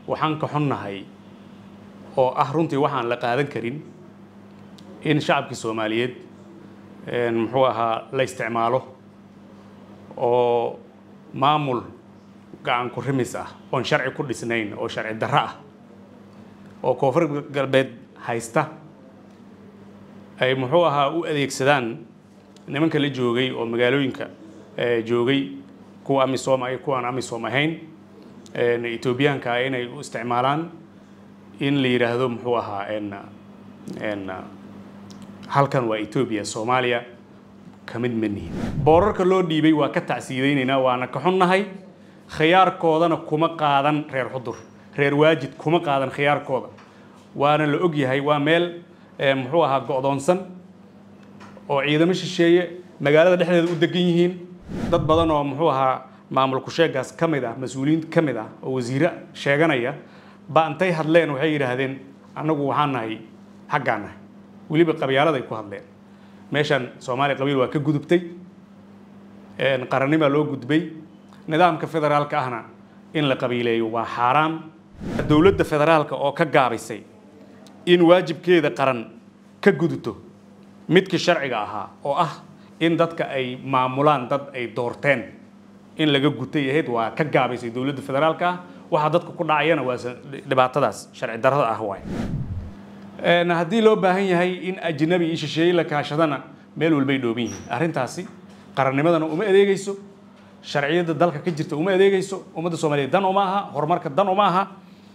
waxaan ka xunnahay oo ah runtii waxaan la qaadan karin in shacabkii soomaaliyeed muxuu ahaa la isticmaalo oo maamul gacan ku rimis ah oon sharci ku dhisnayn oo sharci darro ah oo koonfur galbeed haysta ay muxuu ahaa u adeegsadaan nimanka la joogay oo magaalooyinka joogay kuwa amisom ay kuwaan amisom ahayn etoobiyaanka ah inay u isticmaalaan in la yidhaahdo muxuu ahaa halkan waa etoobiya soomaaliya ka mid ma nihin boorarka loo dhiibay waa ka tacsiidaynaynaa waana ka xunnahay khiyaarkoodana kuma qaadan reer xudur reer waajid kuma qaadan khiyaarkooda waana la og yahay waa meel muxuu ahaa go'doonsan oo ciidamo shisheeye magaalada dhexdeeda u degan yihiin dad badan oo muxuu ahaa maamul kusheegaas ka mid ah mas-uuliyiin ka mid ah oo wasiire sheeganaya ba intay hadleen waxay yidhaahdeen annagu waxaan nahay xaggaan nahay weliba qabyaaladay ku hadleen meeshan soomaaliya qabiil waa ka gudubtay qarannimaa loo gudbay nidaamka federaalka ahna in la qabiileeyo waa xaaraam dowladda federaalka oo ka gaabisay in waajibkeeda qaran ka gudubto midkii sharciga ahaa oo ah in dadka ay maamulaan dad ay doorteen in laga gutay ahayd waa ka gaabaysay dowladda federaalka ah waxaa dadka ku dhacayana waa dhibaatadaas sharci darrada ah waay haddii loo baahan yahay in ajnabi iyo shisheeye la kaashadana meel walbay dhooban yihiin arrintaasi qarannimadana uma adeegeyso sharciyadda dalka ka jirta uma adeegeyso ummadda soomaaliyeed dan uma aha horumarka dan uma aha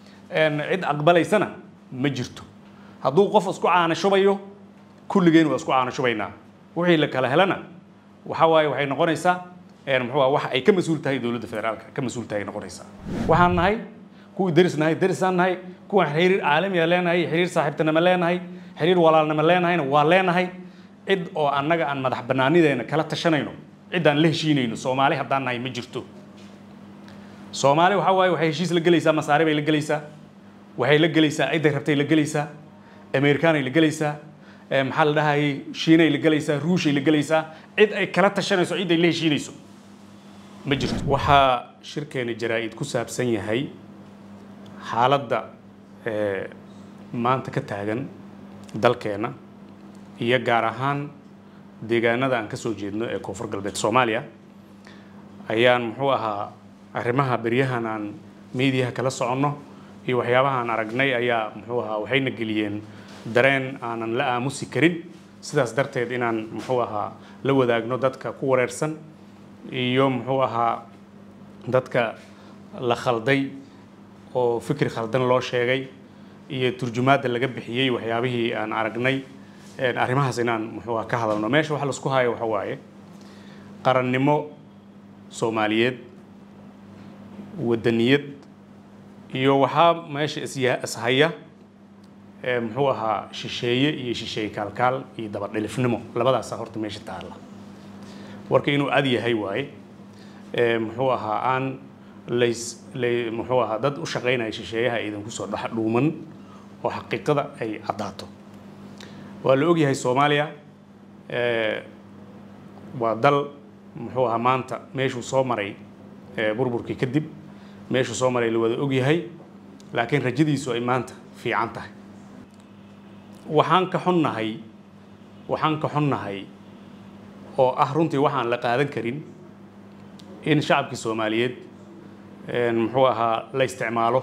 cid aqbalaysana ma jirto hadduu qof isku caanashubayo kulligeen waa isku caanashubaynaa wixii la kala helana waxa waaye waxay noqonaysaa muxuu wax ay ka mas-uul tahay dowladda federaalka ka mas-uul tahay noqonaysaa waxaan nahay kuwii deris nahay derisaan nahay kuwaan xiriir caalamiya leenahay xiriir saaxiibtinimo leenahay xiriir walaalnimo leenahayna waa leenahay cid oo annaga aan madax bannaanideena kala tashanayno ciddaan la heshiinayno soomaali haddaan nahay ma jirto soomaali waxa waaye waxay heshiis la gelaysaa masaare bay la gelaysaa waxay la gelaysaa cidday rabtay la gelaysaa amerikaanay la gelaysaa maxaa la dhahayay shiinay la gelaysaa ruushay la gelaysaa cid ay kala tashanayso cid ay la heshiinayso ma jirto waxaa shirkeena jaraa-id ku saabsan yahay xaaladda maanta ka taagan dalkeena iyo gaar ahaan deegaanada aan ka soo jeedno ee koonfur galbeed soomaaliya ayaan muxuu ahaa arrimaha beryahan aan miidiyaha kala soconno iyo waxyaabahaan aragnay ayaa muxuu ahaa waxayna geliyeen dareen aanan la aamusi karin sidaas darteed inaan muxuu ahaa la wadaagno dadka ku wareersan iyo muxuu ahaa dadka la khalday oo fikri khaldan loo sheegay iyo turjumaadda laga bixiyey waxyaabihii aan aragnay arrimahaas inaan muxuu ka hadalno meesha waxa laisku hayo waxa waaye qarannimo soomaaliyeed wadaniyad iyo waxaa meesha isya ishaya muxuu ahaa shisheeye iyo shisheeye kaalkaal iyo dabadhilifnimo labadaasa horta meesha taalla warka inuu ad yahay waaye muxuu ahaa aan lays lay muxuu ahaa dad u shaqaynaya shisheeyaha idan kusoo dhex dhuuman oo xaqiiqada ay caddaato waa la ogyahay soomaaliya waa dal muxuu ahaa maanta meeshuu soo maray burburkii kadib meeshuu soo maray la wada ogyahay laakiin rajadiisu ay maanta fiican tahay waxaan ka xunnahay waxaan ka xunnahay oo ah runtii waxaan la qaadan karin in shacabkii soomaaliyeed muxuu ahaa la isticmaalo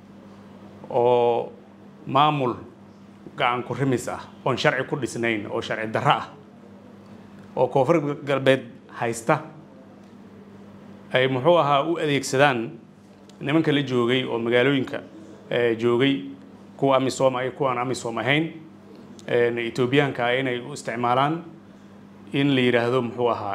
oo maamul gacan ku rimis ah oon sharci ku dhisnayn oo sharci darro ah oo koonfur galbeed haysta ay muxuu ahaa u adeegsadaan nimanka la joogay oo magaalooyinka joogay kuwa amisom ay kuwaan amisom ahayn etoobiyaanka ah inay u isticmaalaan in la yidhaahdo muxuu ahaa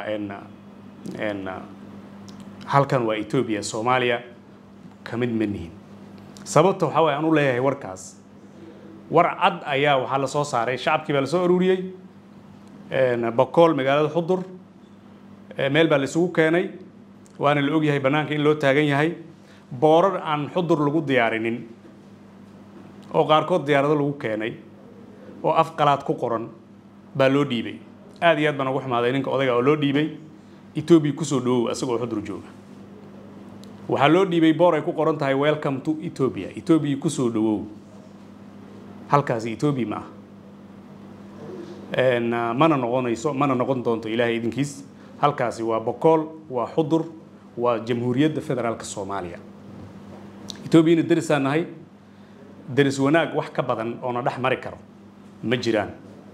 halkan waa etoobiya soomaaliya ka mid ma nihin sababta waxaa waye aan u leeyahay warkaas war cad ayaa waxaa la soo saaray shacabkii baa la soo aruuriyey bokool magaalada xudur meel baa la isugu keenay waana la ogyahay bannaanka in loo taagan yahay boorar aan xudur lagu diyaarinin oo qaarkood diyaarado lagu keenay oo af qalaad ku qoran baa loo dhiibay aad iyo aad baan ugu xumaaday ninka odayga oo loo dhiibay etoobiya kusoo dhawow asagoo xudur jooga waxaa loo dhiibay boor ay ku qoran tahay welcome to ethiopia ethiopia kusoo dhawow halkaasi ethiopia ma ah mana noqonayso mana noqon doonto ilaahay idinkiis halkaasi waa bokool waa xudur waa jamhuuriyadda federaalka soomaaliya etoobiyana derisaan nahay deris wanaag wax ka badan oo na dhex mari karo ma jiraan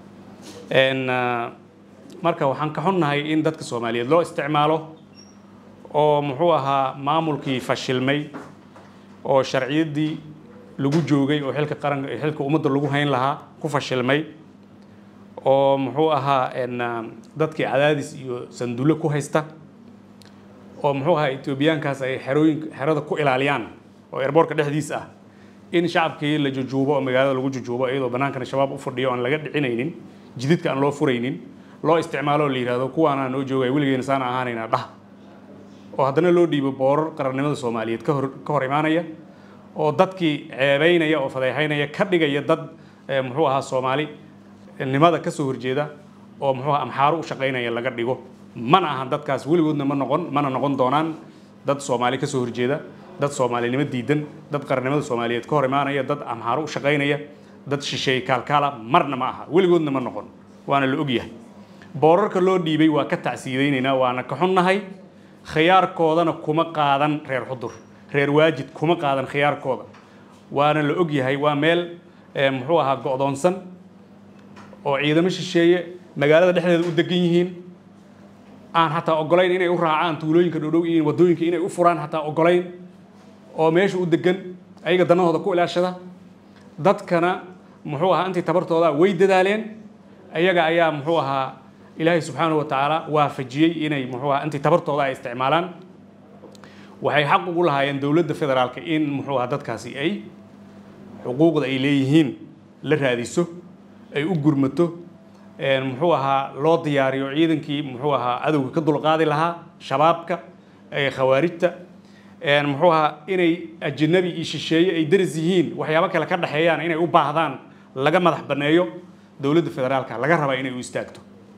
marka waxaan ka xunnahay in dadka soomaaliyeed loo isticmaalo oo muxuu ahaa maamulkii fashilmay oo sharciyaddii lagu joogay oo xilka qaranka xilka ummadda lagu hayn lahaa ku fashilmay oo muxuu ahaa dadkii cadaadis iyo sandulle ku haysta oo muxuu ahaa etoobiyaankaas ay xerooyinka xerada ku ilaaliyaan oo airboortka dhexdiis ah in shacabkii la jujuubo oo magaalada lagu jujuubo iyadoo bannaankana shabaab u fadhiyo aan laga dhicinaynin jididka aan loo furaynin loo isticmaalo oo la yidhahdo kuwaanaa noo joogaya weligeena saana ahaanaynaa dhah oo haddana loo dhiibo boorar qarannimada soomaaliyeed ka hor ka hor imaanaya oo dadkii ceebeynaya oo fadeexaynaya ka dhigaya dad muxuu ahaa soomaali nimada ka soo horjeeda oo muxuu ahaa amxaaro u shaqaynaya laga dhigo mana ahan dadkaas weligoodna ma noqon mana noqon doonaan dad soomaali ka soo horjeeda dad soomaalinimo diidan dad qarannimada soomaaliyeed ka hor imaanaya dad amxaaro u shaqaynaya dad shisheeye kaalkaala marna ma aha weligoodna ma noqon waana la ogyahay boorarka loo dhiibay waa ka tacsiidaynaynaa waana ka xunnahay khiyaarkoodana kuma qaadan reer xudur reer waajid kuma qaadan khiyaarkooda waana la ogyahay waa meel muxuu ahaa go'doonsan oo ciidamo shisheeye magaalada dhexdeeda u degan yihiin aan xataa ogolayn inay u raacaan tuulooyinka dhowdhow iyo waddooyinka inay u furaan xataa ogolayn oo meesha u degan ayaga danahooda ku ilaashada dadkana muxuu ahaa intii tabartooda way dadaaleen ayaga ayaa muxuu ahaa ilaahay subxaanahu wa tacaala waafajiyey inay muxuu ahaa intii tabartooda ay isticmaalaan waxay xaq ugu lahaayeen dowladda federaalka in muxuu ahaa dadkaasi ay xuquuqda ay leeyihiin la raadiso ay u gurmato muxuu ahaa loo diyaariyo ciidankii muxuu ahaa cadowga ka dulqaadi lahaa shabaabka khawaarijta muxuu ahaa inay ajanabi iyo shisheeye ay daris yihiin waxyaabo kale ka dhexeeyaan inay u baahdaan laga madax banneeyo dowladda federaalka laga rabaa inay u istaagto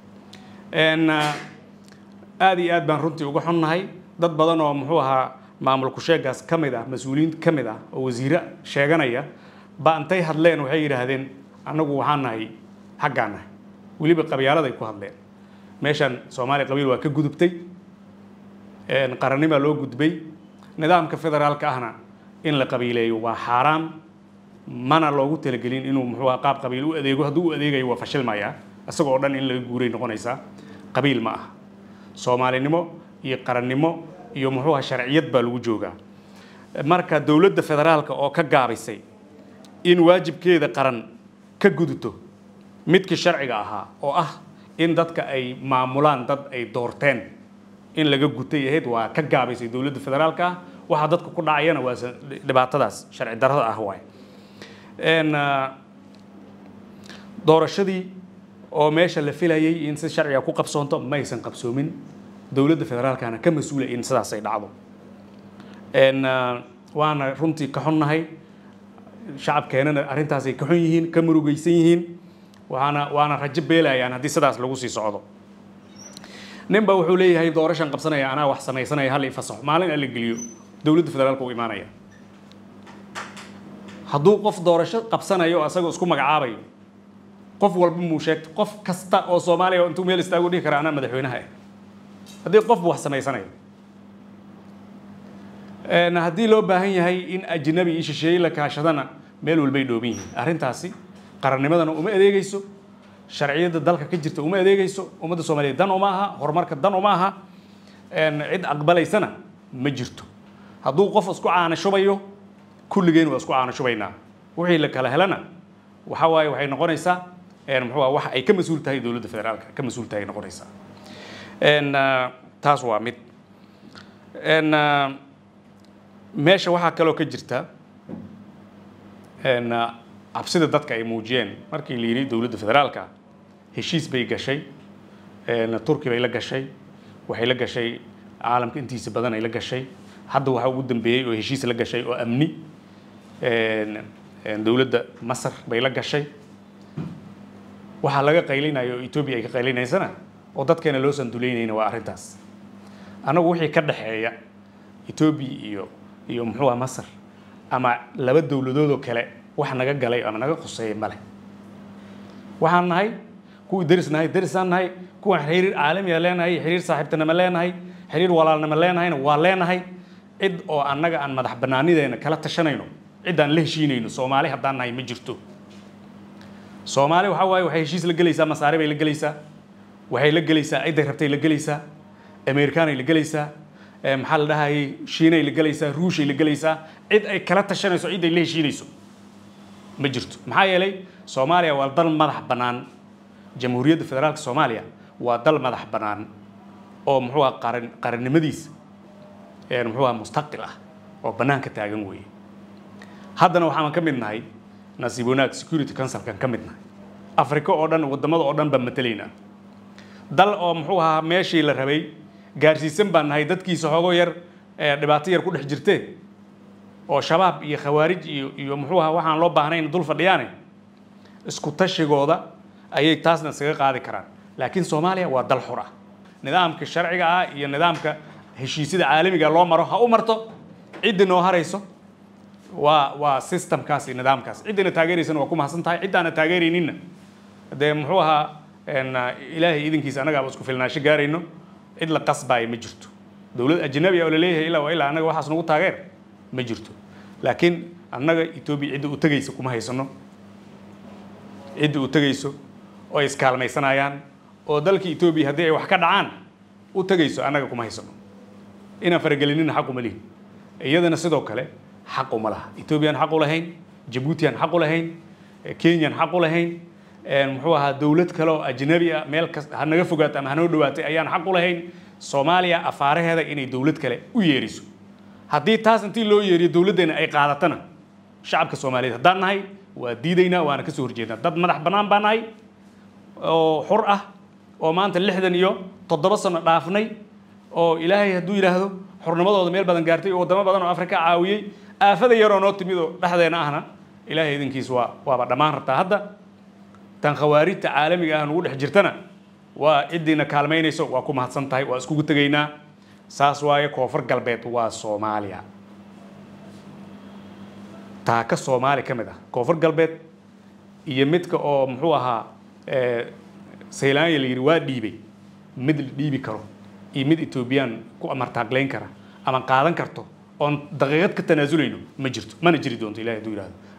aada iyo aad baan runtii uga xunnahay dad badan oo muxuu ahaa maamulku sheegaas ka mid ah mas-uuliyiin ka mid ah oo wasiire sheeganaya ba intay hadleen waxay yidhaahdeen annagu waxaan nahay xaggaan nahay weliba qabyaaladay ku hadleen meeshan soomaaliya qabiil waa ka gudubtay qarannimaa loo gudbay nidaamka federaalka ahna in la qabiileeyo waa xaaraam mana loogu talagelin inuu muxuu ahaa qaab qabiil u adeego hadduu u adeegayo waa fashilmayaa isagoo dhan in laga guuray noqonaysaa qabiil ma aha soomaalinimo iyo qarannimo iyo muxuu aha sharciyad baa lagu joogaa marka dowladda federaalka oo ka gaabisay in waajibkeeda qaran ka guduto midkii sharciga ahaa oo ah in dadka ay maamulaan dad ay doorteen in laga gutay ahayd waa ka gaabaysay dowladda federaalka ah waxaa dadka ku dhacayana waa dhibaatadaas sharci darrada ah waay doorashadii oo meesha la filayay in si sharciga ku qabsoonto maysan qabsoomin dowladda federaalkana ka mas-uula in sidaas ay dhacdo waana runtii ka xunnahay shacabkeenana arrintaasay ka xun yihiin ka murugaysan yihiin waana waana rajo beelayaan haddii sidaas lagu sii socdo nin ba wuxuu leeyahay doorashan qabsanaya anaa wax samaysanaya hal ifasaxo maalin alla geliyo dowladda federaalka u imaanaya hadduu qof doorasho qabsanayo oo asagoo isku magacaabayo qof walba muu sheegto qof kasta oo soomaaliya intuu meel istaago dhihi kara anaa madaxweynaha ah haddii qofba wax samaysanayo haddii loo baahan yahay in ajnabi iyo shisheeye la kaashadana meel walbay dhooban yihiin arrintaasi qarannimadana uma adeegeyso sharciyadda dalka ka jirta uma adeegeyso ummadda soomaaliyeed dan uma aha horumarka dan uma aha cid aqbalaysana ma jirto hadduu qof isku caanashubayo kulligeen waa isku caanashubaynaa wixii la kala helana waxa waaye waxay noqonaysaa muxuu wax ay ka mas-uul tahay dowladda federaalka ka mas-uul tahay noqonaysaa taas waa mid meesha waxaa kaloo ka jirta cabsida dadka ay muujiyeen markii la yidhi dowladda federaalka heshiis bay gashay turki bay la gashay waxay la gashay caalamka intiisa badan ay la gashay hadda waxaa ugu dambeeyey oo heshiis la gashay oo amni dowladda masar bay la gashay waxaa laga qaylinaya oo etoobiya ay ka qaylinaysana oo dadkeena loo sanduleynayna waa arrintaas annagu wixii ka dhexeeya etoobiya iyo iyo muxuu aha masar ama laba dowladoodoo kale wax naga galay ama naga khuseeya male waxaan nahay kuwii deris nahay derisaan nahay kuwaan xiriir caalamiya leenahay xiriir saaxiibtinimo leenahay xiriir walaalnimo leenahayna waa leenahay cid oo annaga aan madax banaanideena kala tashanayno cid aan la heshiinayno soomaali haddaan nahay ma jirto soomaali waxa waaye waxay heshiis la gelaysaa masaare bay la gelaysaa waxay la gelaysaa cidday rabtay la gelaysaa amerikaanay la gelaysaa maxaa la dhahayay shiinay la gelaysaa ruushay la gelaysaa cid ay kala tashanayso cid ay la heshiinayso ma jirto maxaa yeelay soomaaliya waa dal madax bannaan jamhuuriyadda federaalka soomaaliya waa dal madax bannaan oo muxuu aha qaran qarannimadiisa muxuu aha mustaqil ah oo bannaanka taagan weeye haddana waxaan ka mid nahay nasiib wanaag security councilkan ka mid nahay africa oo dhan waddamada oo dhan baan matelaynaa dal oo muxuu ahaa meeshii la rabay gaarsiisan baan nahay dadkiisa xoogo yar dhibaato yar ku dhex jirtee oo shabaab iyo khawaarij iyo iyo muxuu ahaa waxaan loo baahnayn dul fadhiyaane isku tashigooda ayay taasna iskaga qaadi karaan laakiin soomaaliya waa dal xur ah nidaamka sharciga ah iyo nidaamka heshiisyada caalamiga loo maro ha u marto ciddi noo harayso waa waa systemkaas iyo nidaamkaas ciddina taageeraysana waa ku mahadsan tahay ciddaana taageerayninna dee muxuu ahaa ilaahay idinkiisa annagaaba isku filnaasho gaarayno cid la qasbaayo ma jirto dowlad ajnabi ah oo laleeyahay ilaa waa ilaa annaga waxaas nagu taageer ma jirto laakiin annaga etoobiya cidda u tegaysa kuma haysano cidda u tegayso oo ay iskaalmaysanayaan oo dalka etoobiya haddii ay wax ka dhacaan u tegayso annaga kuma haysano inaan faragelinina xaq uma lihin iyadana sidoo kale xaq uma laha etoobiyaan xaq u lahayn jabuutiyan xaq u lahayn kenyan xaq u lahayn muxuu ahaa dowlad kale oo ajnabi ah meel kas ha naga fogaato ama hanoo dhawaatay ayaan xaq u lahayn soomaaliya afaaraheeda inay dowlad kale u yeeriso haddii taas intii loo yeeriyo dowladdeena ay qaadatana shacabka soomaaliyeed haddaan nahay waa diidaynaa waana kasoo horjeednaa dad madax bannaan baa nahay oo xur ah oo maanta lixdan iyo toddoba sano dhaafnay oo ilaahay hadduu yidhaahdo xurnimadooda meel badan gaartay oo waddamo badan oo afrika caawiyey aafada yaroo noo timid oo dhexdeena ahna ilaahay idinkiis waa waaba dhammaan rabtaa hadda tan khawaarijta caalamiga ah nugu dhex jirtana waa ciddiina kaalmaynayso waa ku mahadsan tahay waa iskugu tegaynaa saas waaye koonfur galbeed waa soomaaliya taaka soomaali ka mid ah koonfur galbeed iyo midka oo muxuu ahaa saylaanya la yidhi waa dhiibay mid la dhiibi karo iyo mid etoobiyaan ku amartaaqlayn kara ama qaadan karto oon daqiiqad ka tanaazulayno ma jirto mana jiri doonto ilahi hadduu yidhahdo